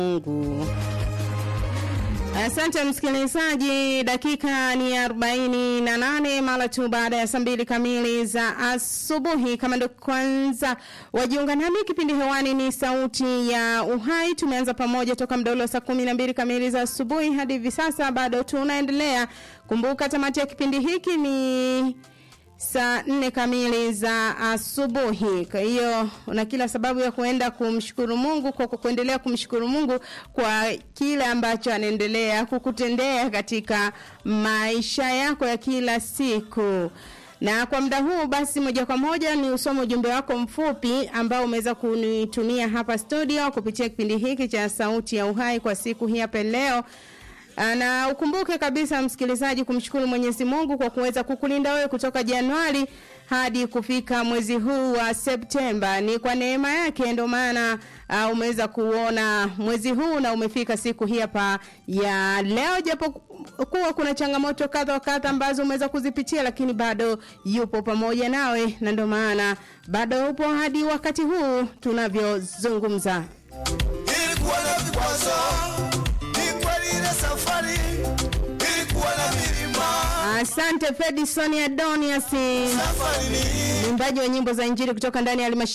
Mungu. Asante msikilizaji, dakika ni 48 mara tu baada ya saa mbili kamili za asubuhi. Kama ndo kwanza wajiunga nami, kipindi hewani ni Sauti ya Uhai. Tumeanza pamoja toka mdaulo saa kumi na mbili kamili za asubuhi hadi hivi sasa, bado tunaendelea. Kumbuka tamati ya kipindi hiki ni saa nne kamili za asubuhi. Kwa hiyo una kila sababu ya kuenda kumshukuru Mungu kwa kuendelea kumshukuru Mungu kwa kile ambacho anaendelea kukutendea katika maisha yako ya kila siku. Na kwa muda huu basi, moja kwa moja ni usome ujumbe wako mfupi ambao umeweza kunitumia hapa studio kupitia kipindi hiki cha Sauti ya Uhai kwa siku hii hapa leo. Na ukumbuke kabisa msikilizaji, kumshukuru Mwenyezi Mungu kwa kuweza kukulinda wewe kutoka Januari hadi kufika mwezi huu wa Septemba. Ni kwa neema yake ndio maana uh, umeweza kuona mwezi huu na umefika siku hii hapa ya leo, japo kuwa kuna changamoto kadha wa kadha ambazo umeweza kuzipitia, lakini bado yupo pamoja nawe, na ndio maana bado upo hadi wakati huu tunavyozungumza. Ilikuwa na vikwazo, ni kweli ile safari ilikuwa na milima. Asante Fredison Adonias, Safari ni mwimbaji wa nyimbo za Injili kutoka ndani ya halmashauri